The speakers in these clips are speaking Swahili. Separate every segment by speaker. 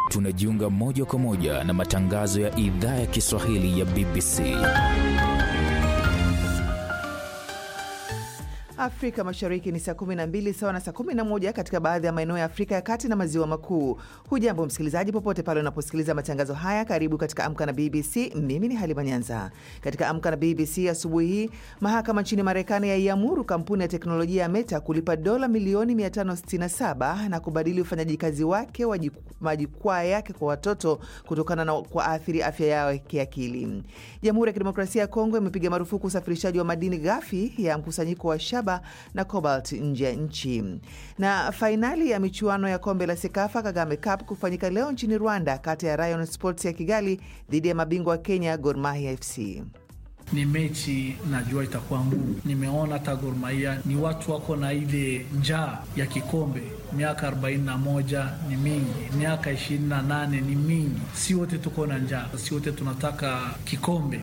Speaker 1: tunajiunga moja kwa moja na matangazo ya idhaa ya Kiswahili ya BBC.
Speaker 2: Afrika Mashariki ni saa 12 sawa na saa 11 katika baadhi ya maeneo ya Afrika ya Kati na Maziwa Makuu. Hujambo msikilizaji, popote pale unaposikiliza matangazo haya, karibu katika Amka na BBC. Mimi ni Halima Nyanza. Katika Amka na BBC asubuhi hii, mahakama nchini Marekani yaiamuru kampuni ya teknolojia ya Meta kulipa dola milioni 567 na kubadili ufanyaji kazi wake wa majukwaa yake kwa watoto kutokana na kuathiri afya yao kiakili. Jamhuri ya Kidemokrasia ya Kongo imepiga marufuku usafirishaji wa madini ghafi ya mkusanyiko wa shaba na cobalt nje ya nchi. Na fainali ya michuano ya kombe la Sekafa Kagame Cup kufanyika leo nchini Rwanda, kati ya Rayon Sports ya Kigali dhidi ya mabingwa wa Kenya Gor Mahia FC.
Speaker 3: Ni mechi najua itakuwa ngumu. Nimeona hata Gor Mahia ni watu wako na ile njaa ya kikombe. Miaka 41 ni mingi, miaka 28 ni mingi. Si wote tuko na njaa, si wote tunataka kikombe.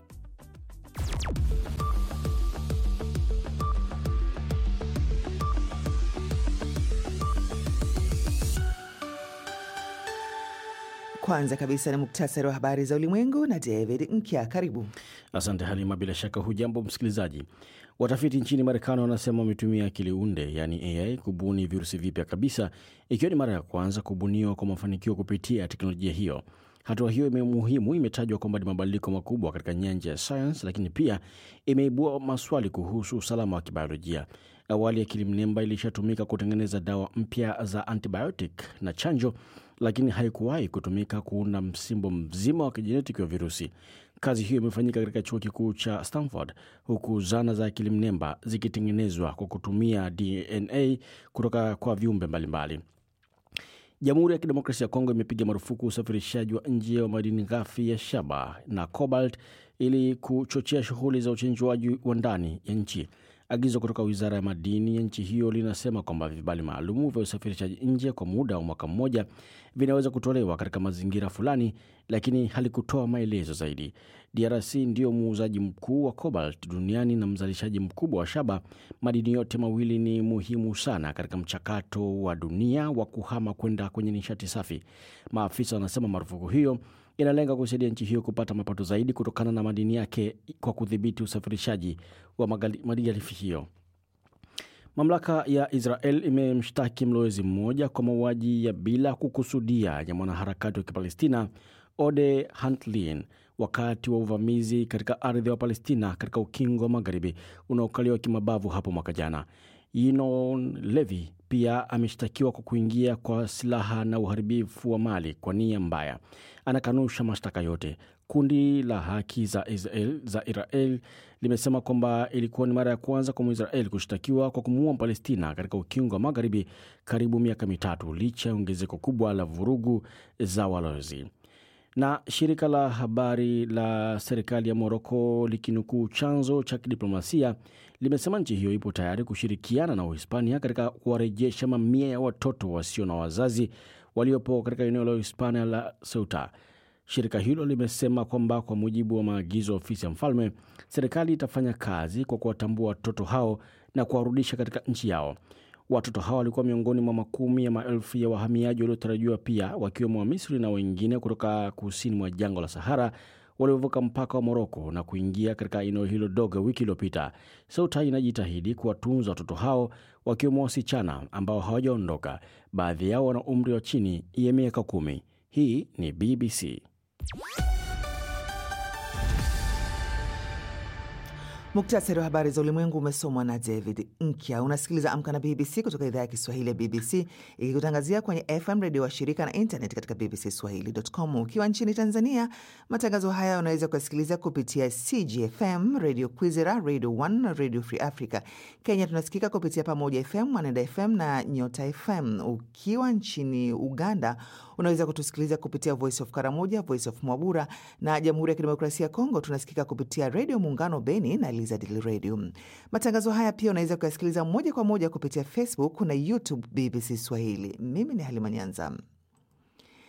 Speaker 2: Kwanza kabisa ni muktasari wa habari za ulimwengu na David Nkya. Karibu.
Speaker 4: Asante Halima. Bila shaka hujambo msikilizaji. Watafiti nchini Marekani wanasema wametumia akili unde yaani AI kubuni virusi vipya kabisa, ikiwa ni mara ya kwanza kubuniwa kwa mafanikio kupitia teknolojia hiyo. Hatua hiyo muhimu imetajwa kwamba ni mabadiliko makubwa katika nyanja ya sayansi, lakini pia imeibua maswali kuhusu usalama wa kibiolojia. Awali akili mnemba ilishatumika kutengeneza dawa mpya za antibiotic na chanjo, lakini haikuwahi kutumika kuunda msimbo mzima wa kijenetiki wa virusi. Kazi hiyo imefanyika katika chuo kikuu cha Stanford, huku zana za akili mnemba zikitengenezwa kwa kutumia DNA kutoka kwa viumbe mbalimbali. Jamhuri ya Kidemokrasia ya Kongo imepiga marufuku usafirishaji wa nje wa madini ghafi ya shaba na cobalt ili kuchochea shughuli za uchenjuaji wa ndani ya nchi. Agizo kutoka wizara ya madini ya nchi hiyo linasema kwamba vibali maalumu vya usafirishaji nje kwa muda wa mwaka mmoja vinaweza kutolewa katika mazingira fulani, lakini halikutoa maelezo zaidi. DRC ndiyo muuzaji mkuu wa cobalt duniani na mzalishaji mkubwa wa shaba. Madini yote mawili ni muhimu sana katika mchakato wa dunia wa kuhama kwenda kwenye nishati safi. Maafisa wanasema marufuku hiyo inalenga kusaidia nchi hiyo kupata mapato zaidi kutokana na madini yake kwa kudhibiti usafirishaji wa malighafi hiyo. Mamlaka ya Israel imemshtaki mlowezi mmoja kwa mauaji ya bila kukusudia ya mwanaharakati wa Kipalestina Ode Hantlin wakati wa uvamizi katika ardhi wa Palestina katika ukingo wa magharibi unaokaliwa kimabavu hapo mwaka jana. Yinon Levi pia ameshtakiwa kwa kuingia kwa silaha na uharibifu wa mali kwa nia mbaya. Anakanusha mashtaka yote. Kundi la haki za Israel, za Israel limesema kwamba ilikuwa ni mara ya kwanza kwa Mwisrael kushtakiwa kwa kumuua Mpalestina katika ukingo wa magharibi karibu miaka mitatu, licha ya ongezeko kubwa la vurugu za walowezi na shirika la habari la serikali ya Moroko likinukuu chanzo cha kidiplomasia limesema nchi hiyo ipo tayari kushirikiana na Uhispania katika kuwarejesha mamia ya watoto wasio na wazazi waliopo katika eneo la Uhispania la Ceuta. Shirika hilo limesema kwamba kwa mujibu wa maagizo ya ofisi ya mfalme, serikali itafanya kazi kwa kuwatambua watoto hao na kuwarudisha katika nchi yao. Watoto hawa walikuwa miongoni mwa makumi ya maelfu ya wahamiaji waliotarajiwa pia wakiwemo wa Misri na wengine kutoka kusini mwa jangwa la Sahara waliovuka mpaka wa Moroko na kuingia katika eneo hilo dogo wiki iliyopita. Ceuta inajitahidi kuwatunza watoto hao wakiwemo wasichana ambao hawajaondoka. Baadhi yao wana umri wa chini ya miaka kumi. Hii ni BBC.
Speaker 2: Muktasari wa habari za ulimwengu umesomwa na David Nkya. Unasikiliza Amka na BBC kutoka idhaa ya Kiswahili ya BBC ikikutangazia kwenye FM redio wa shirika na internet katika bbcswahili.com. Ukiwa nchini Tanzania, matangazo haya unaweza kuyasikiliza kupitia CGFM, Radio Kwizera, Radio 1 na Radio Free Africa. Kenya tunasikika kupitia Pamoja FM, Mwanenda FM na Nyota FM. Ukiwa nchini Uganda unaweza kutusikiliza kupitia Voice of Karamoja, Voice of Mwabura na Jamhuri ya Kidemokrasia ya Kongo tunasikika kupitia Redio Muungano Beni na Elizadil Radio. Matangazo haya pia unaweza kuyasikiliza moja kwa moja kupitia Facebook na YouTube BBC Swahili. Mimi ni Halima Nyanza.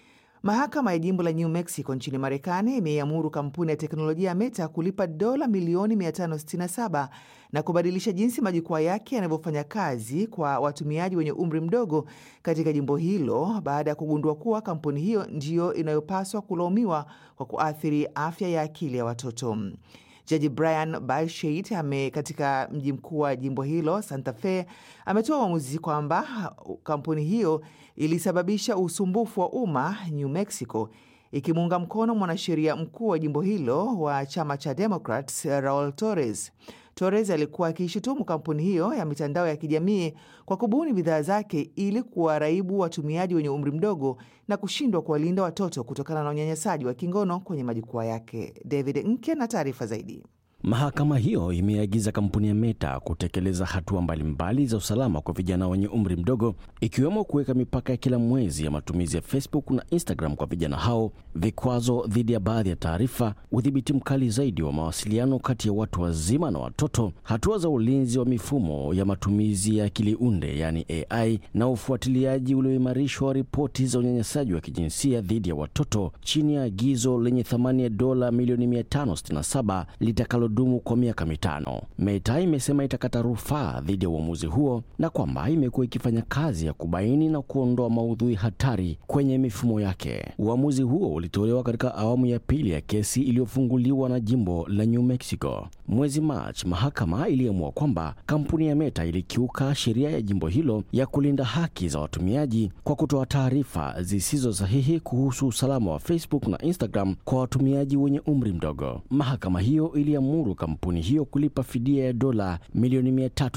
Speaker 2: Mahakama ya jimbo la New Mexico nchini Marekani imeiamuru kampuni ya teknolojia ya Meta kulipa dola milioni 567 na kubadilisha jinsi majukwaa yake yanavyofanya kazi kwa watumiaji wenye umri mdogo katika jimbo hilo baada ya kugundua kuwa kampuni hiyo ndiyo inayopaswa kulaumiwa kwa kuathiri afya ya akili ya watoto. Jaji Brian Balsheit ame katika mji mkuu wa jimbo hilo Santa Fe ametoa uamuzi kwamba kampuni hiyo ilisababisha usumbufu wa umma New Mexico, ikimuunga mkono mwanasheria mkuu wa jimbo hilo wa chama cha Democrats Raul Torres. Torres alikuwa akiishutumu kampuni hiyo ya mitandao ya kijamii kwa kubuni bidhaa zake ili kuwaraibu watumiaji wenye umri mdogo na kushindwa kuwalinda watoto kutokana na unyanyasaji wa kingono kwenye majukwaa yake. David Nke na taarifa zaidi.
Speaker 4: Mahakama hiyo imeagiza kampuni ya Meta kutekeleza hatua mbalimbali za usalama kwa vijana wenye umri mdogo, ikiwemo kuweka mipaka ya kila mwezi ya matumizi ya Facebook na Instagram kwa vijana hao, vikwazo dhidi ya baadhi ya taarifa, udhibiti mkali zaidi wa mawasiliano kati ya watu wazima na watoto, hatua za ulinzi wa mifumo ya matumizi ya akili unde yani AI, na ufuatiliaji ulioimarishwa wa ripoti za unyanyasaji wa kijinsia dhidi ya watoto chini ya agizo lenye thamani ya dola milioni 567 litakalo dumu kwa miaka mitano. Meta imesema itakata rufaa dhidi ya uamuzi huo na kwamba imekuwa ikifanya kazi ya kubaini na kuondoa maudhui hatari kwenye mifumo yake. Uamuzi huo ulitolewa katika awamu ya pili ya kesi iliyofunguliwa na jimbo la New Mexico. Mwezi Machi, mahakama iliamua kwamba kampuni ya Meta ilikiuka sheria ya jimbo hilo ya kulinda haki za watumiaji kwa kutoa taarifa zisizo sahihi kuhusu usalama wa Facebook na Instagram kwa watumiaji wenye umri mdogo. Mahakama hiyo iliamuru kampuni hiyo kulipa fidia ya dola milioni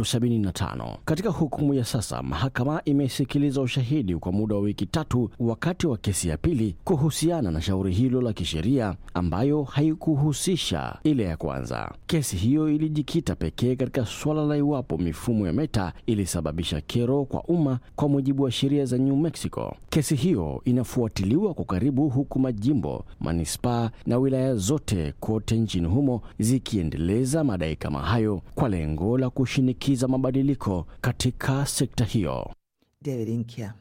Speaker 4: 375. Katika hukumu ya sasa, mahakama imesikiliza ushahidi kwa muda wa wiki tatu wakati wa kesi ya pili kuhusiana na shauri hilo la kisheria ambayo haikuhusisha ile ya kwanza. Kesi hiyo ilijikita pekee katika suala la iwapo mifumo ya Meta ilisababisha kero kwa umma kwa mujibu wa sheria za New Mexico. Kesi hiyo inafuatiliwa kwa karibu, huku majimbo, manispaa na wilaya zote kote nchini humo zikiendeleza madai kama hayo kwa lengo la kushinikiza mabadiliko katika sekta hiyo.
Speaker 2: David Inkia.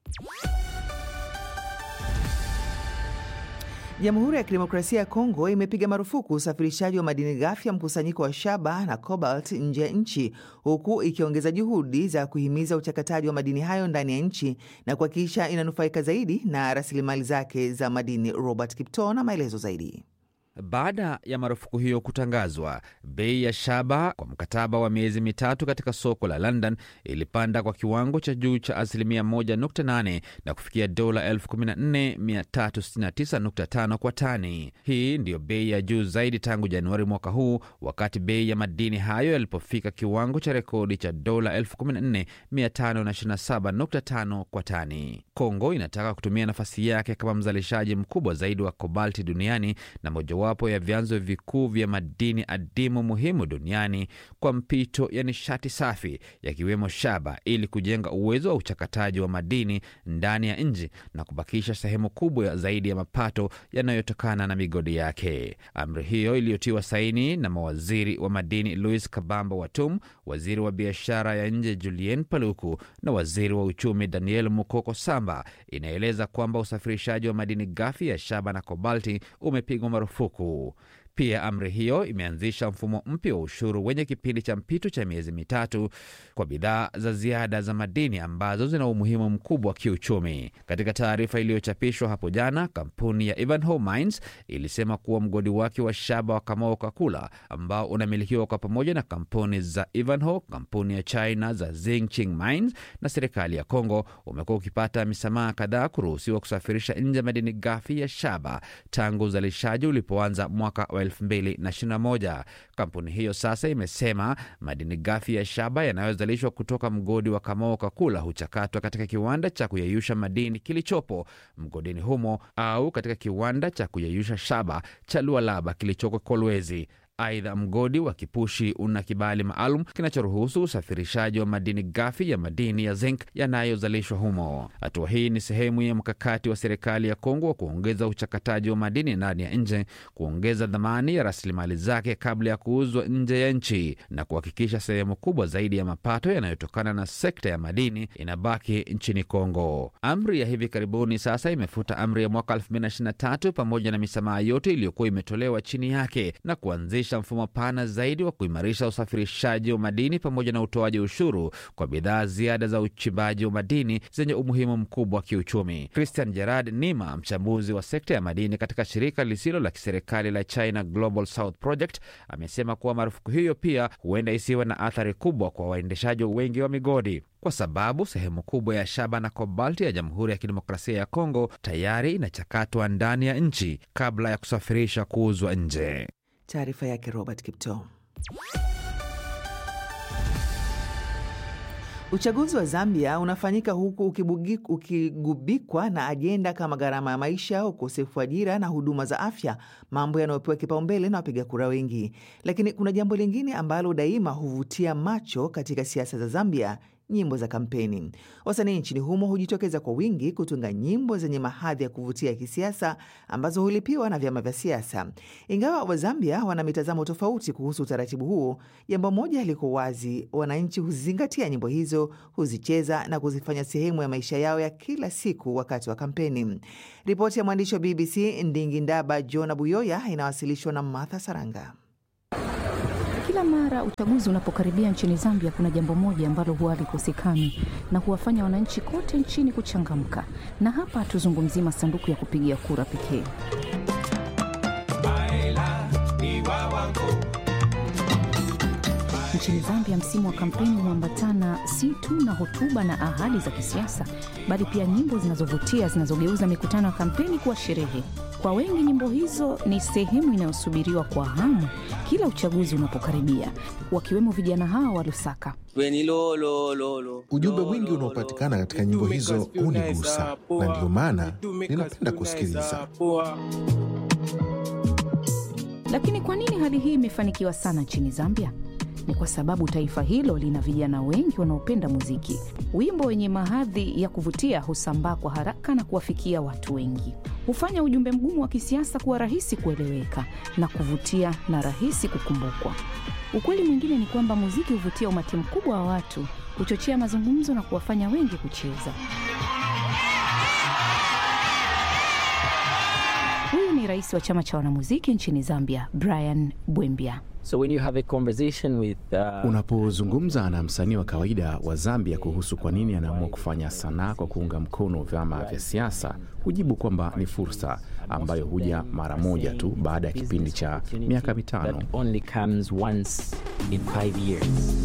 Speaker 2: Jamhuri ya Kidemokrasia ya Kongo imepiga marufuku usafirishaji wa madini ghafi ya mkusanyiko wa shaba na cobalt nje ya nchi huku ikiongeza juhudi za kuhimiza uchakataji wa madini hayo ndani ya nchi na kuhakikisha inanufaika zaidi na rasilimali zake za madini. Robert Kipto na maelezo zaidi.
Speaker 5: Baada ya marufuku hiyo kutangazwa, bei ya shaba kwa mkataba wa miezi mitatu katika soko la London ilipanda kwa kiwango cha juu cha asilimia 1.8 na kufikia dola 14369.5 kwa tani. Hii ndiyo bei ya juu zaidi tangu Januari mwaka huu, wakati bei ya madini hayo yalipofika kiwango cha rekodi cha dola 14527.5 kwa tani. Kongo inataka kutumia nafasi yake kama mzalishaji mkubwa zaidi wa kobalti duniani na moja wapo ya vyanzo vikuu vya madini adimu muhimu duniani kwa mpito ya nishati safi yakiwemo shaba, ili kujenga uwezo wa uchakataji wa madini ndani ya nchi na kubakisha sehemu kubwa zaidi ya mapato yanayotokana na migodi yake. Amri hiyo iliyotiwa saini na mawaziri wa madini Louis Kabamba Watum, waziri wa biashara ya nje Julien Paluku na waziri wa uchumi Daniel Mukoko Samba, inaeleza kwamba usafirishaji wa madini ghafi ya shaba na kobalti umepigwa marufuku. Pia amri hiyo imeanzisha mfumo mpya wa ushuru wenye kipindi cha mpito cha miezi mitatu kwa bidhaa za ziada za madini ambazo zina umuhimu mkubwa wa kiuchumi. Katika taarifa iliyochapishwa hapo jana, kampuni ya Ivanhoe Mines ilisema kuwa mgodi wake wa shaba wa Kamao Kakula ambao unamilikiwa kwa pamoja na kampuni za Ivanhoe, kampuni ya China za Zhongqing Mines na serikali ya Kongo umekuwa ukipata misamaha kadhaa kuruhusiwa kusafirisha nje madini ghafi ya shaba tangu uzalishaji ulipoanza mwaka wa 2021. Kampuni hiyo sasa imesema madini ghafi ya shaba yanayozalishwa kutoka mgodi wa Kamao Kakula huchakatwa katika kiwanda cha kuyeyusha madini kilichopo mgodini humo au katika kiwanda cha kuyeyusha shaba cha Lualaba kilichoko Kolwezi. Aidha, mgodi wa Kipushi una kibali maalum kinachoruhusu usafirishaji wa madini ghafi ya madini ya zinc yanayozalishwa humo. Hatua hii ni sehemu ya mkakati wa serikali ya Kongo wa kuongeza uchakataji wa madini ndani ya nje, kuongeza dhamani ya rasilimali zake kabla ya kuuzwa nje ya nchi na kuhakikisha sehemu kubwa zaidi ya mapato yanayotokana na sekta ya madini inabaki nchini Kongo. Amri ya hivi karibuni sasa imefuta amri ya mwaka 2023 pamoja na misamaha yote iliyokuwa imetolewa chini yake na kuanzisha mfumo pana zaidi wa kuimarisha usafirishaji wa madini pamoja na utoaji ushuru kwa bidhaa ziada za uchimbaji wa madini zenye umuhimu mkubwa wa kiuchumi. Christian Gerard Nima, mchambuzi wa sekta ya madini katika shirika lisilo la kiserikali la China Global South Project, amesema kuwa marufuku hiyo pia huenda isiwe na athari kubwa kwa waendeshaji wengi wa migodi kwa sababu sehemu kubwa ya shaba na kobalti ya Jamhuri ya Kidemokrasia ya Kongo tayari inachakatwa ndani ya nchi kabla ya kusafirisha kuuzwa nje.
Speaker 2: Taarifa yake Robert Kipto. Uchaguzi wa Zambia unafanyika huku ukibugi, ukigubikwa na ajenda kama gharama ya maisha, ukosefu wa ajira na huduma za afya, mambo yanayopewa kipaumbele na wapiga kura wengi. Lakini kuna jambo lingine ambalo daima huvutia macho katika siasa za Zambia nyimbo za kampeni. Wasanii nchini humo hujitokeza kwa wingi kutunga nyimbo zenye mahadhi ya kuvutia ya kisiasa ambazo hulipiwa na vyama vya siasa. Ingawa Wazambia wana mitazamo tofauti kuhusu utaratibu huo, jambo moja liko wazi: wananchi huzingatia nyimbo hizo, huzicheza na kuzifanya sehemu ya maisha yao ya kila siku wakati wa kampeni. Ripoti ya mwandishi wa BBC Ndingi Ndaba Jona Buyoya inawasilishwa na Martha Saranga.
Speaker 6: Kila mara uchaguzi unapokaribia nchini Zambia, kuna jambo moja ambalo huwa halikosekani na huwafanya wananchi kote nchini kuchangamka, na hapa hatuzungumzii masanduku ya kupigia kura pekee. Nchini Zambia, msimu wa kampeni umeambatana si tu na hotuba na ahadi za kisiasa, bali pia nyimbo zinazovutia zinazogeuza mikutano ya kampeni kuwa sherehe. Kwa wengi nyimbo hizo ni sehemu inayosubiriwa kwa hamu kila uchaguzi unapokaribia, wakiwemo vijana hawa wa Lusaka.
Speaker 7: Ujumbe mwingi unaopatikana katika nyimbo hizo hunigusa, na ndiyo maana ninapenda kusikiliza.
Speaker 6: Lakini kwa nini hali hii imefanikiwa sana nchini Zambia? Ni kwa sababu taifa hilo lina vijana wengi wanaopenda muziki. Wimbo wenye mahadhi ya kuvutia husambaa kwa haraka na kuwafikia watu wengi, hufanya ujumbe mgumu wa kisiasa kuwa rahisi kueleweka na kuvutia na rahisi kukumbukwa. Ukweli mwingine ni kwamba muziki huvutia umati mkubwa wa watu, huchochea mazungumzo na kuwafanya wengi kucheza. Huyu ni rais wa chama cha wanamuziki nchini Zambia, Brian Bwembia.
Speaker 8: So when you have a conversation with, uh,
Speaker 9: Unapozungumza na msanii wa kawaida wa Zambia kuhusu kwa nini anaamua kufanya sanaa kwa kuunga mkono vyama vya siasa, hujibu kwamba ni fursa ambayo huja mara moja tu baada ya kipindi cha miaka mitano.
Speaker 8: that only comes once in five years.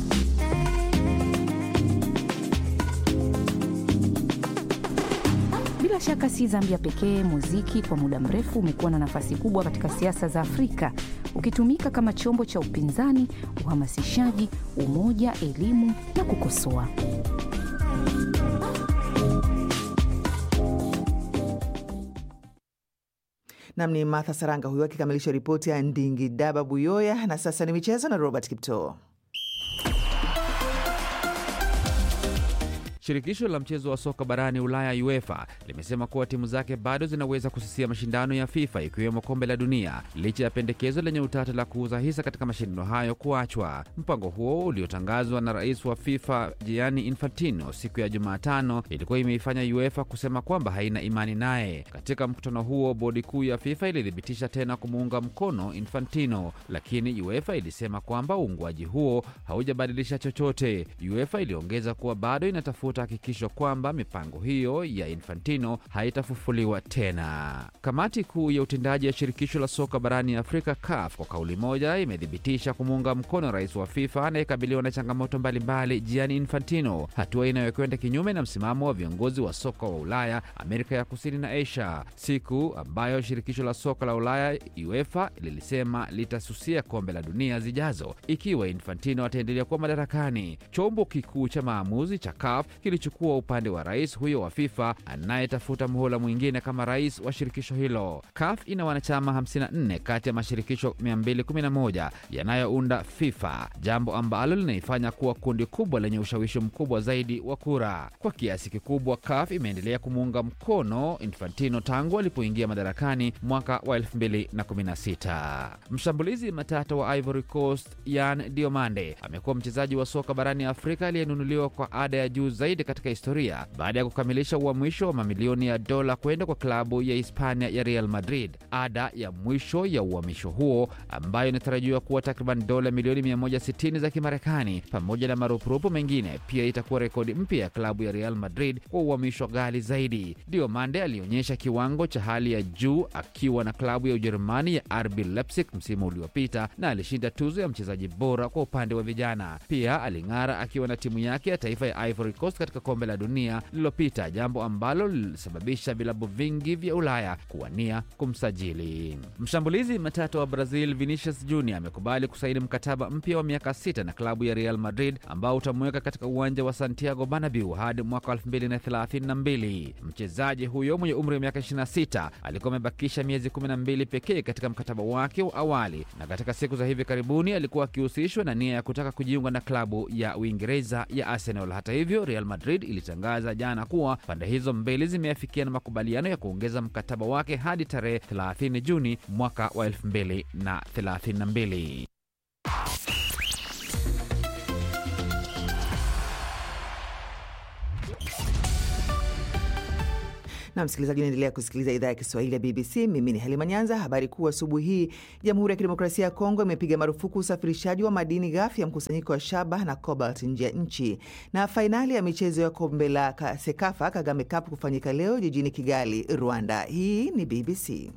Speaker 6: Bila shaka si Zambia pekee. Muziki kwa muda mrefu umekuwa na nafasi kubwa katika siasa za Afrika, ukitumika kama chombo cha upinzani, uhamasishaji, umoja, elimu na kukosoa.
Speaker 2: Nam ni Martha Saranga huyo akikamilisha ripoti ya Ndingi Daba Buyoya. Na sasa ni michezo na Robert Kiptoo.
Speaker 5: Shirikisho la mchezo wa soka barani Ulaya UEFA limesema kuwa timu zake bado zinaweza kususia mashindano ya FIFA ikiwemo kombe la dunia licha ya pendekezo lenye utata la kuuza hisa katika mashindano hayo kuachwa. Mpango huo uliotangazwa na rais wa FIFA Gianni Infantino siku ya Jumatano ilikuwa imeifanya UEFA kusema kwamba haina imani naye. Katika mkutano huo, bodi kuu ya FIFA ilithibitisha tena kumuunga mkono Infantino, lakini UEFA ilisema kwamba uungwaji huo haujabadilisha chochote. UEFA iliongeza kuwa bado inatafuta hakikisho kwamba mipango hiyo ya Infantino haitafufuliwa tena. Kamati kuu ya utendaji ya shirikisho la soka barani Afrika CAF kwa kauli moja imethibitisha kumuunga mkono rais wa FIFA anayekabiliwa na changamoto mbalimbali Gianni Infantino, hatua inayokwenda kinyume na msimamo wa viongozi wa soka wa Ulaya, Amerika ya Kusini na Asia, siku ambayo shirikisho la soka la Ulaya UEFA lilisema litasusia kombe la dunia zijazo ikiwa Infantino ataendelea kuwa madarakani. Chombo kikuu cha maamuzi cha CAF kilichukua upande wa rais huyo wa FIFA anayetafuta muhula mwingine kama rais wa shirikisho hilo. CAF ina wanachama 54 kati ya mashirikisho 211 yanayounda FIFA, jambo ambalo linaifanya kuwa kundi kubwa lenye ushawishi mkubwa zaidi wa kura. Kwa kiasi kikubwa, CAF imeendelea kumuunga mkono Infantino tangu alipoingia madarakani mwaka wa 2016. Mshambulizi matata wa Ivory Coast Yan Diomande amekuwa mchezaji wa soka barani Afrika aliyenunuliwa kwa ada ya juu zaidi katika historia baada ya kukamilisha uhamisho wa mamilioni ya dola kwenda kwa klabu ya Hispania ya Real Madrid. Ada ya mwisho ya uhamisho huo ambayo inatarajiwa kuwa takriban dola milioni 160 za Kimarekani pamoja na marupurupu mengine, pia itakuwa rekodi mpya ya klabu ya Real Madrid kwa uhamisho ghali zaidi. Diomande alionyesha kiwango cha hali ya juu akiwa na klabu ya Ujerumani ya RB Leipzig msimu uliopita na alishinda tuzo ya mchezaji bora kwa upande wa vijana. Pia aling'ara akiwa na timu yake ya taifa ya Ivory Coast katika kombe la dunia lililopita, jambo ambalo lilisababisha vilabu vingi vya Ulaya kuwania kumsajili. Mshambulizi matata wa Brazil Vinicius Junior amekubali kusaini mkataba mpya wa miaka sita na klabu ya Real Madrid ambao utamweka katika uwanja wa Santiago Bernabeu hadi mwaka 2032. Mchezaji huyo mwenye umri wa miaka 26 alikuwa amebakisha miezi 12 pekee katika mkataba wake wa awali, na katika siku za hivi karibuni alikuwa akihusishwa na nia ya kutaka kujiunga na klabu ya Uingereza ya Arsenal. Hata hivyo, Real Madrid ilitangaza jana kuwa pande hizo mbili zimeafikiana makubaliano ya kuongeza mkataba wake hadi tarehe 30 Juni mwaka wa 2032.
Speaker 2: na msikilizaji, unaendelea kusikiliza idhaa ya Kiswahili ya BBC. Mimi ni Halima Nyanza. Habari kuu asubuhi hii, Jamhuri ya Kidemokrasia ya Kongo imepiga marufuku usafirishaji wa madini ghafi ya mkusanyiko wa shaba na cobalt nje ya nchi. Na fainali ya michezo ya kombe la Sekafa Kagame Cup kufanyika leo jijini Kigali, Rwanda. Hii ni BBC.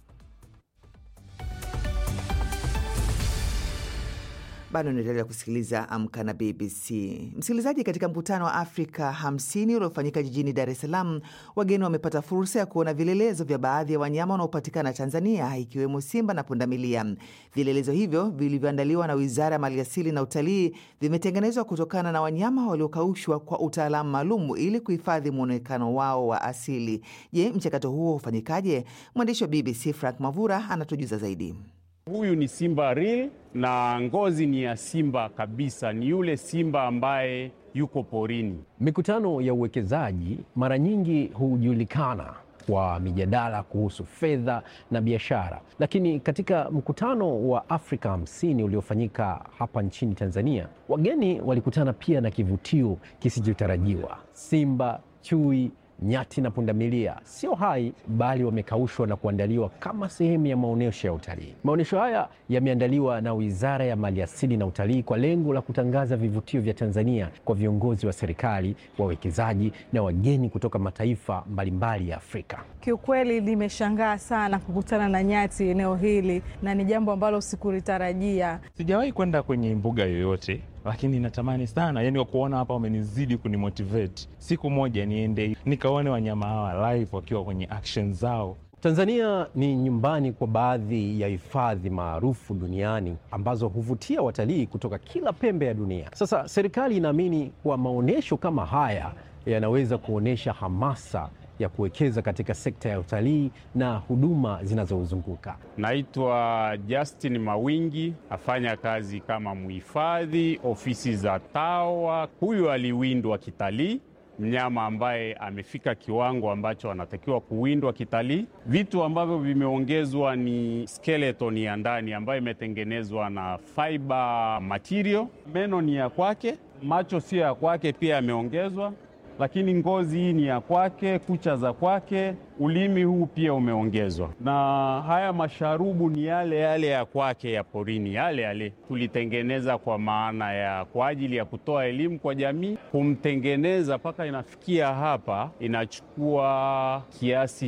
Speaker 2: Bado unaendelea kusikiliza Amka na BBC. Msikilizaji, katika mkutano wa Afrika 50 uliofanyika jijini Dar es Salaam, wageni wamepata fursa ya kuona vielelezo vya baadhi ya wanyama wanaopatikana Tanzania, ikiwemo simba na pundamilia. Vielelezo hivyo vilivyoandaliwa na Wizara ya Maliasili na Utalii vimetengenezwa kutokana na wanyama waliokaushwa kwa utaalamu maalum ili kuhifadhi mwonekano wao wa asili. Je, mchakato huo hufanyikaje? Mwandishi wa BBC Frank Mavura anatujuza zaidi.
Speaker 10: Huyu ni simba real na ngozi ni ya simba kabisa, ni yule simba ambaye yuko porini.
Speaker 11: Mikutano ya uwekezaji mara nyingi hujulikana kwa mijadala kuhusu fedha na biashara, lakini katika mkutano wa Afrika hamsini uliofanyika hapa nchini Tanzania, wageni walikutana pia na kivutio kisichotarajiwa: simba, chui nyati na pundamilia sio hai bali wamekaushwa na kuandaliwa kama sehemu ya maonyesho ya utalii. Maonyesho haya yameandaliwa na Wizara ya Maliasili na Utalii kwa lengo la kutangaza vivutio vya Tanzania kwa viongozi wa serikali, wawekezaji na wageni kutoka mataifa mbalimbali ya Afrika.
Speaker 12: Kiukweli nimeshangaa sana kukutana na nyati eneo hili, na ni jambo ambalo sikulitarajia.
Speaker 13: Sijawahi kwenda kwenye mbuga yoyote lakini natamani sana yani kuona hapa, wamenizidi kunimotivate siku moja niende nikaone wanyama hawa live wakiwa kwenye action zao.
Speaker 11: Tanzania ni nyumbani kwa baadhi ya hifadhi maarufu duniani ambazo huvutia watalii kutoka kila pembe ya dunia. Sasa serikali inaamini kuwa maonyesho kama haya yanaweza kuonyesha hamasa ya kuwekeza katika sekta ya utalii na huduma zinazozunguka.
Speaker 10: Naitwa Justin Mawingi, afanya kazi kama mhifadhi ofisi za TAWA. Huyu aliwindwa kitalii, mnyama ambaye amefika kiwango ambacho anatakiwa kuwindwa kitalii. Vitu ambavyo vimeongezwa ni skeleton ya ndani ambayo imetengenezwa na fiber material. Meno ni ya kwake, macho sio ya kwake, pia yameongezwa lakini ngozi hii ni ya kwake, kucha za kwake, ulimi huu pia umeongezwa, na haya masharubu ni yale yale ya kwake ya porini, yale yale tulitengeneza kwa maana ya kwa ajili ya kutoa elimu kwa jamii. Kumtengeneza mpaka inafikia hapa inachukua kiasi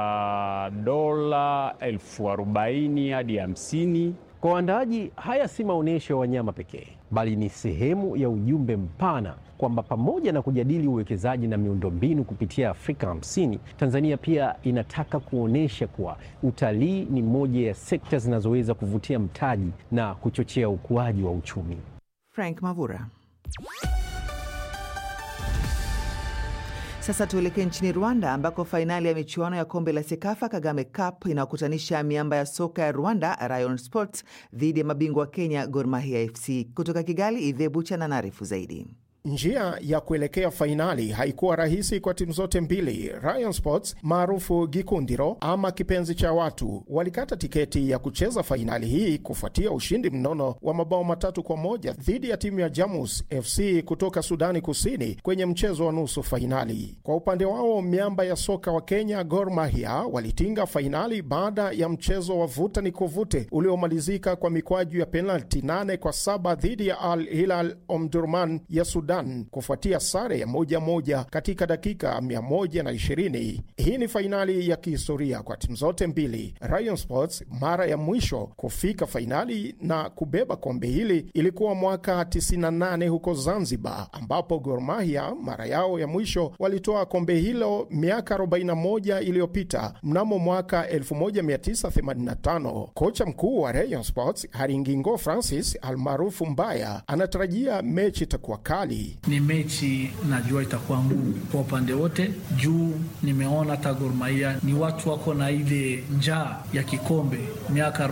Speaker 10: cha dola elfu arobaini hadi hamsini.
Speaker 11: Kwa waandaaji, haya si maonyesho ya wanyama pekee, bali ni sehemu ya ujumbe mpana kwamba pamoja na kujadili uwekezaji na miundombinu kupitia Afrika hamsini, Tanzania pia inataka kuonyesha kuwa utalii ni moja ya sekta zinazoweza kuvutia mtaji na kuchochea ukuaji wa uchumi.
Speaker 2: Frank Mavura. Sasa tuelekee nchini Rwanda ambako fainali ya michuano ya kombe la Sekafa Kagame Cup inayokutanisha miamba ya soka ya Rwanda Rayon Sports dhidi ya mabingwa wa Kenya Gor Mahia FC. Kutoka Kigali, Idhe Bucha na naarifu zaidi.
Speaker 14: Njia ya kuelekea fainali haikuwa rahisi kwa timu zote mbili. Rayon Sports maarufu Gikundiro ama kipenzi cha watu walikata tiketi ya kucheza fainali hii kufuatia ushindi mnono wa mabao matatu kwa moja dhidi ya timu ya Jamus FC kutoka Sudani Kusini kwenye mchezo wa nusu fainali. Kwa upande wao, miamba ya soka wa Kenya Gor Mahia walitinga fainali baada ya mchezo wa vuta ni kuvute uliomalizika kwa mikwaju ya penalti nane kwa saba dhidi ya Al Hilal Omdurman ya Sudan kufuatia sare ya moja moja katika dakika 120. Hii ni fainali ya kihistoria kwa timu zote mbili. Rayon Sports mara ya mwisho kufika fainali na kubeba kombe hili ilikuwa mwaka 98 huko Zanzibar, ambapo Gor Mahia mara yao ya mwisho walitoa kombe hilo miaka 41 iliyopita mnamo mwaka 1985. Kocha mkuu wa Rayon Sports Haringingo Francis almaarufu Mbaya anatarajia mechi itakuwa kali.
Speaker 3: Ni mechi najua itakuwa ngumu kwa upande wote, juu nimeona hata Gor Mahia ni watu wako na ile njaa ya kikombe. Miaka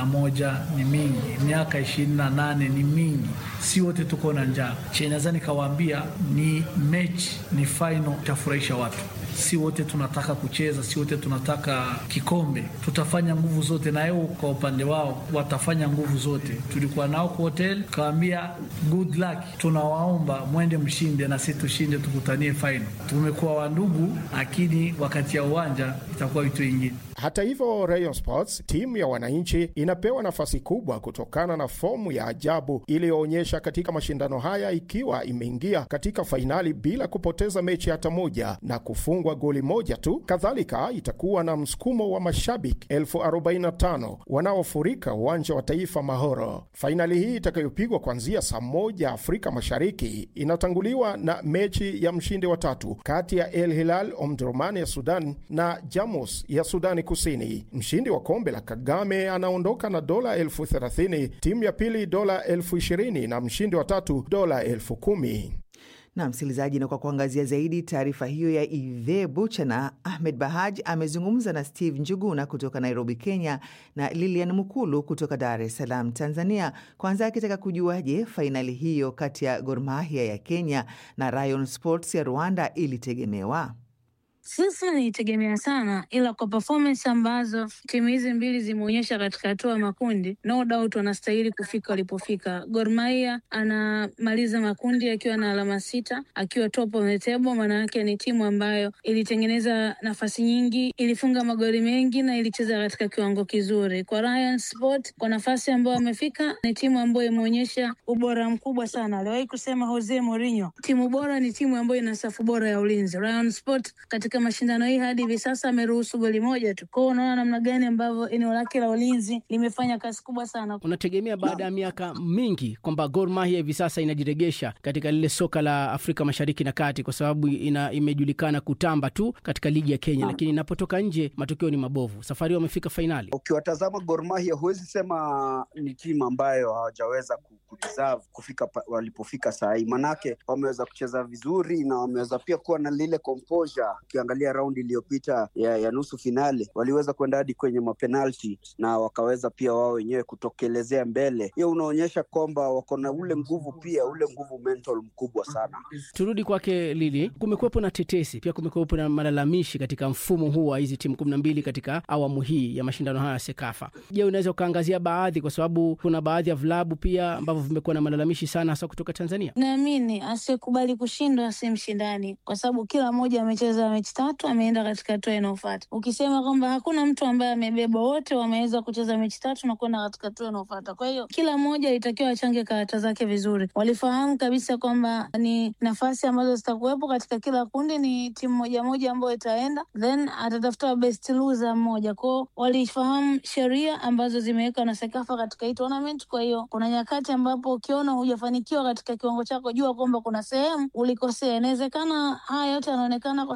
Speaker 3: 41 ni mingi, miaka 28 ni mingi, si wote tuko na njaa. Chenaweza nikawaambia ni mechi, ni final, itafurahisha watu si wote tunataka kucheza, si wote tunataka kikombe. Tutafanya nguvu zote, na yao kwa upande wao watafanya nguvu zote. Tulikuwa nao kwa hotel, kawaambia good luck, tunawaomba mwende mshinde na si tushinde, tukutanie final. Tumekuwa wandugu, lakini wakati ya uwanja itakuwa vitu vingine.
Speaker 14: Hata hivyo, Rayon Sports, timu ya wananchi, inapewa nafasi kubwa kutokana na fomu ya ajabu iliyoonyesha katika mashindano haya, ikiwa imeingia katika fainali bila kupoteza mechi hata moja na kufungwa goli moja tu. Kadhalika itakuwa na msukumo wa mashabiki elfu arobaini na tano wanaofurika uwanja wa taifa Mahoro. Fainali hii itakayopigwa kuanzia saa moja Afrika Mashariki inatanguliwa na mechi ya mshindi wa tatu kati ya El Hilal Omdurman ya Sudan na Jamus ya Sudani Kusini. Mshindi wa kombe la Kagame anaondoka na dola elfu thelathini, timu ya pili dola elfu ishirini na mshindi wa tatu dola elfu kumi.
Speaker 2: Na msikilizaji, na kwa kuangazia zaidi taarifa hiyo ya Idhe Buchana, Ahmed Bahaj amezungumza na Steve Njuguna kutoka Nairobi, Kenya, na Lilian Mukulu kutoka Dar es Salaam, Tanzania, kwanza akitaka kujua, je, fainali hiyo kati ya Gor Mahia ya Kenya na Rayon Sports ya Rwanda ilitegemewa?
Speaker 15: Sisi nilitegemea sana, ila kwa performance ambazo timu hizi mbili zimeonyesha katika hatua ya makundi, no doubt wanastahili kufika walipofika. Gor Mahia anamaliza makundi akiwa na alama sita, akiwa top of the table. Maana yake ni timu ambayo ilitengeneza nafasi nyingi, ilifunga magoli mengi na ilicheza katika kiwango kizuri. Kwa Rayon Sport, kwa nafasi ambayo amefika, ni timu ambayo imeonyesha ubora mkubwa sana. Aliwahi kusema Jose Mourinho, timu bora ni timu ambayo ina safu bora ya ulinzi. Rayon Sport katika mashindano hii hadi hivi sasa ameruhusu goli moja tu. Kwao unaona namna gani ambavyo eneo lake la ulinzi limefanya kazi kubwa sana.
Speaker 16: Unategemea baada ya miaka mingi kwamba Gor Mahia hivi sasa inajiregesha katika lile soka la Afrika Mashariki na Kati, kwa sababu ina, imejulikana kutamba tu katika ligi ya Kenya, lakini inapotoka nje matokeo ni mabovu. Safari wamefika fainali.
Speaker 17: Ukiwatazama Gor Mahia huwezi sema ni timu ambayo hawajaweza kudeserve kufika walipofika saa hii, manake wameweza kucheza vizuri na wameweza pia kuwa na lile composure. Ukiangalia raundi iliyopita ya, ya nusu finale waliweza kwenda hadi kwenye mapenalti na wakaweza pia wao wenyewe kutokelezea mbele. Hiyo unaonyesha kwamba wako na ule nguvu pia ule nguvu mental mkubwa sana.
Speaker 16: Turudi kwake Lili, kumekuwepo na tetesi pia, kumekuwepo na malalamishi katika mfumo huu wa hizi timu kumi na mbili katika awamu hii ya mashindano haya ya Sekafa. Je, unaweza ukaangazia baadhi, kwa sababu kuna baadhi ya vilabu pia ambavyo vimekuwa na malalamishi sana, hasa kutoka Tanzania?
Speaker 15: Naamini asiyekubali kushindwa si mshindani, kwa sababu kila mmoja amecheza mechi tatu, ameenda katika hatua inayofuata. Ukisema kwamba hakuna mtu ambaye amebeba, wote wameweza kucheza mechi tatu na kwenda katika hatua inayofuata. Kwa hiyo kila mmoja alitakiwa achange karata zake vizuri. Walifahamu kabisa kwamba ni nafasi ambazo zitakuwepo katika kila kundi, ni timu moja moja ambayo itaenda, then atatafuta best loser mmoja kwao. Walifahamu sheria ambazo zimewekwa na Sekafa katika hii tournament. Kwa hiyo kuna nyakati ambapo ukiona hujafanikiwa katika kiwango chako, jua kwamba kuna sehemu ulikosea. Inawezekana haya yote yanaonekana kwa sababu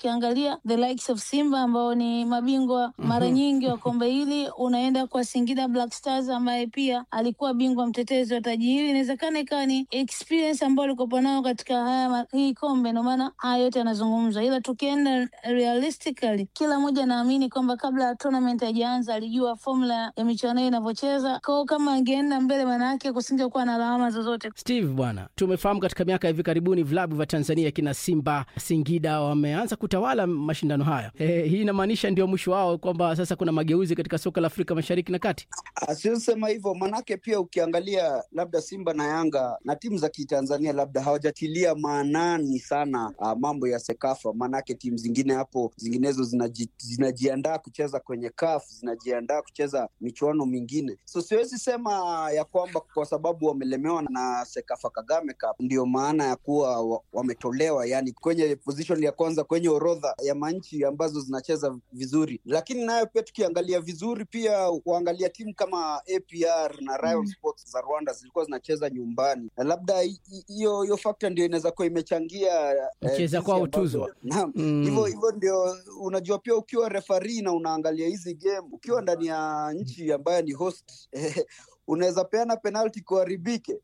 Speaker 15: ukiangalia the likes of Simba ambao ni mabingwa mara nyingi wa kombe hili, unaenda kwa Singida Black Stars ambaye pia alikuwa bingwa mtetezi wa taji hili. Inawezekana ikawa ni experience ambayo alikopo nayo katika haya ma- hii kombe, ndio maana haya yote yanazungumzwa, ila tukienda realistically, kila mmoja anaamini kwamba kabla ya tournament haijaanza alijua formula ya michuano hii inavyocheza kwao. Kama angeenda mbele, maana yake kusingekuwa na lawama zozote.
Speaker 16: Steve bwana, tumefahamu katika miaka ya hivi karibuni vilabu vya Tanzania kina Simba, Singida wameanza kutawala mashindano haya. E, hii inamaanisha ndio mwisho wao, kwamba sasa kuna mageuzi katika soka la Afrika Mashariki na Kati.
Speaker 17: Siosema hivyo manake, pia ukiangalia labda Simba na Yanga na timu za kitanzania labda hawajatilia maanani sana uh, mambo ya Sekafa, manake timu zingine hapo zinginezo zinaji, zinajiandaa kucheza kwenye CAF, zinajiandaa kucheza michuano mingine, so siwezi sema ya kwamba kwa sababu wamelemewa na Sekafa Kagame Cup ndio maana ya kuwa wa- wametolewa, yani kwenye position ya kwanza kwenye orodha ya manchi ambazo zinacheza vizuri, lakini nayo pia tukiangalia vizuri pia kuangalia timu kama APR na Rayon Sports za Rwanda zilikuwa zinacheza nyumbani, na labda hi- hi- hiyo hiyo factor ndio inaweza kuwa imechangia eh,
Speaker 16: Mcheza
Speaker 17: jinsi
Speaker 16: kwao
Speaker 17: ambavyo-
Speaker 16: tuzo.
Speaker 17: Naam,
Speaker 16: Mm.
Speaker 17: hivyo hivyo ndio unajua, pia ukiwa referee na unaangalia hizi game ukiwa ndani ya nchi ambayo ni host unaweza peana penalty kuharibike.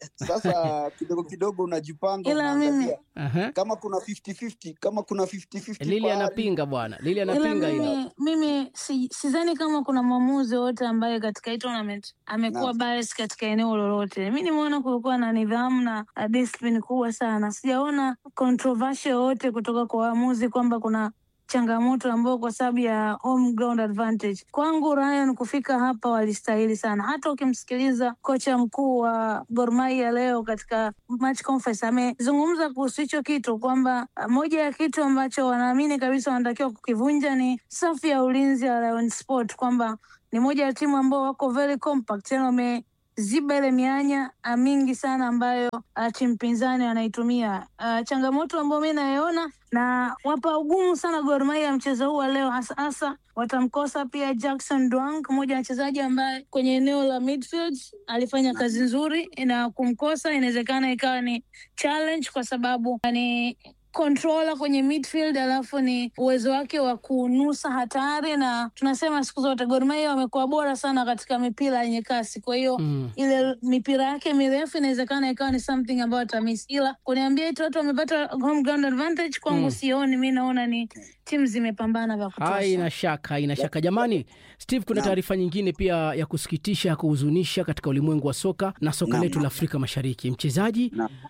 Speaker 17: Sasa kidogo kidogo unajipanga,
Speaker 15: Ila mimi-
Speaker 17: unaangalia
Speaker 16: Aha.
Speaker 17: kama kuna 50-50 kama kuna 50-50
Speaker 16: Lili
Speaker 17: pahali.
Speaker 16: anapinga bwana, Lili
Speaker 15: Ila
Speaker 16: anapinga hilo.
Speaker 15: mimi, mimi si, sidhani kama kuna mwamuzi wowote ambaye katika hii tournament amekuwa
Speaker 17: Naam.
Speaker 15: bias katika eneo lolote. Mi nimeona kulikuwa na nidhamu na uh, discipline kubwa sana. Sijaona controversial yoyote kutoka kwa waamuzi kwamba kuna changamoto ambayo kwa sababu ya home ground advantage. Kwangu Ryan kufika hapa walistahili sana. Hata ukimsikiliza kocha mkuu wa Gor Mahia leo katika match conference amezungumza kuhusu hicho kitu kwamba uh, moja ya kitu ambacho wanaamini kabisa wanatakiwa kukivunja ni safu ya ulinzi ya Lion Sport, kwamba ni moja ya timu ambao wako very compact, tena wameziba ile mianya uh, mingi sana ambayo uh, timu pinzani wanaitumia. Uh, changamoto ambayo mi naiona na wapa ugumu sana Gor Mahia mchezo huu wa leo, hasa hasa watamkosa pia Jackson Dwang, mmoja wa wachezaji ambaye kwenye eneo la midfield alifanya kazi nzuri, na kumkosa inawezekana ikawa ni challenge kwa sababu ni controller kwenye midfield, alafu ni uwezo wake wa kunusa hatari, na tunasema siku zote Gor Mahia wamekuwa bora sana katika mipira yenye kasi. Kwa hiyo
Speaker 16: Mm.
Speaker 15: ile mipira yake mirefu inawezekana ikawa ni something ambayo atamiss, ila kuniambia eti watu wamepata home ground advantage, kwangu
Speaker 16: Mm.
Speaker 15: sioni. Mi naona ni timu zimepambana vya kutosha.
Speaker 16: Haina shaka, haina shaka. Jamani, Steve, kuna
Speaker 15: Naam.
Speaker 16: taarifa nyingine pia ya kusikitisha, ya kuhuzunisha katika ulimwengu wa soka na soka
Speaker 17: Naam.
Speaker 16: letu la Afrika Mashariki. Mchezaji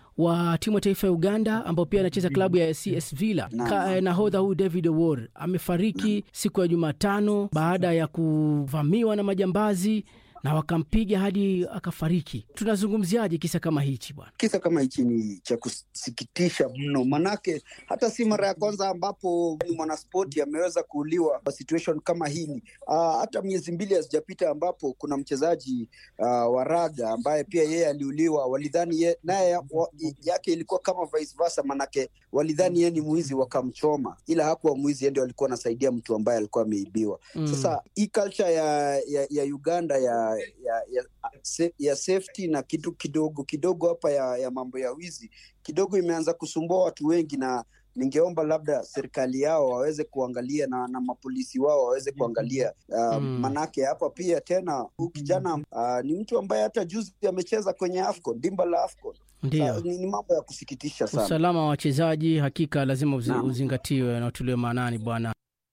Speaker 16: wa timu ya taifa ya Uganda ambao pia anacheza klabu ya CS Villa, ka- eh, nahodha huyu David Owor amefariki siku ya Jumatano baada ya kuvamiwa na majambazi na wakampiga hadi akafariki. Tunazungumziaje kisa kama hichi bwana?
Speaker 17: Kisa kama hichi ni cha kusikitisha mno, manake hata si mara ya kwanza ambapo ni mwanaspoti ameweza kuuliwa kwa situation kama hili. Uh, hata miezi mbili hazijapita ambapo kuna mchezaji uh, wa raga ambaye pia yeye aliuliwa, walidhani ye, naye ya- wa- yake ilikuwa kama vice versa, manake walidhani yeye ni mwizi wakamchoma, ila hakuwa mwizi, yeye ndio alikuwa anasaidia mtu ambaye alikuwa ameibiwa.
Speaker 16: Mm.
Speaker 17: Sasa hii culture ya, ya, ya Uganda ya, ya, ya, se- ya safety na kitu kidogo kidogo hapa ya, ya mambo ya wizi kidogo imeanza kusumbua watu wengi, na ningeomba labda serikali yao waweze kuangalia na, na mapolisi wao waweze kuangalia uh,
Speaker 16: Mm.
Speaker 17: manake hapa pia tena huyu kijana uh, ni mtu ambaye hata juzi amecheza kwenye AFCON, dimba la AFCON.
Speaker 16: Ndio.
Speaker 17: Sa- Ni, ni mambo ya kusikitisha sana.
Speaker 16: Usalama wa wachezaji hakika lazima uzi,
Speaker 17: Naam.
Speaker 16: uzingatiwe na utuliwe maanani bwana.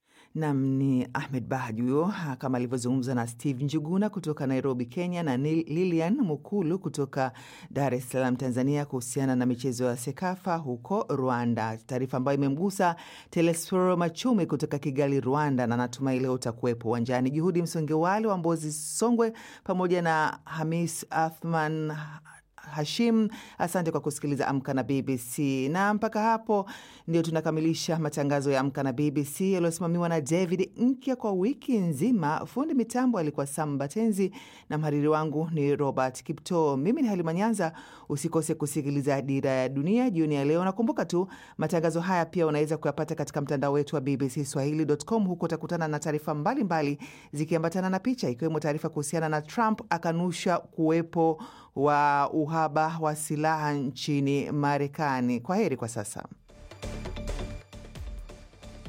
Speaker 2: Nam ni Ahmed Bahaj huyo ha, kama alivyozungumza na Steve Njuguna kutoka Nairobi, Kenya, na Nil- Lilian Mukulu kutoka Dar es Salaam, Tanzania, kuhusiana na michezo ya SEKAFA huko Rwanda, taarifa ambayo imemgusa Telesforo Machumi kutoka Kigali, Rwanda, na natumai leo utakuwepo uwanjani. Juhudi Msongewale wa Mbozi, Songwe, pamoja na Hamis Athman Hashim, asante kwa kusikiliza Amka na BBC. Na mpaka hapo ndio tunakamilisha matangazo ya Amka na BBC yaliyosimamiwa na David Nkya kwa wiki nzima. Fundi mitambo alikuwa Sam Batenzi na mhariri wangu ni Robert Kipto. Mimi ni Halima Nyanza. Usikose kusikiliza Dira ya Dunia jioni ya leo. Nakumbuka tu matangazo haya pia unaweza kuyapata katika mtandao wetu wa BBC Swahili.com. Huko utakutana na taarifa mbalimbali zikiambatana na picha, ikiwemo taarifa kuhusiana na Trump akanusha kuwepo wa uhaba wa silaha nchini Marekani. Kwa heri kwa sasa.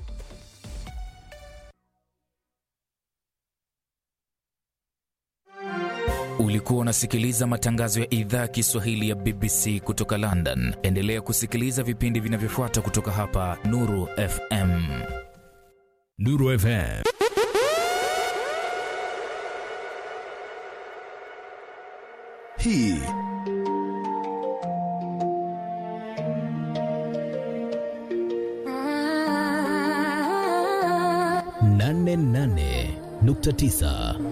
Speaker 1: Ulikuwa unasikiliza matangazo ya idhaa ya Kiswahili ya BBC kutoka London. Endelea kusikiliza vipindi vinavyofuata kutoka hapa Nuru FM.
Speaker 18: Nuru FM.
Speaker 19: Hii
Speaker 18: nane nane nukta tisa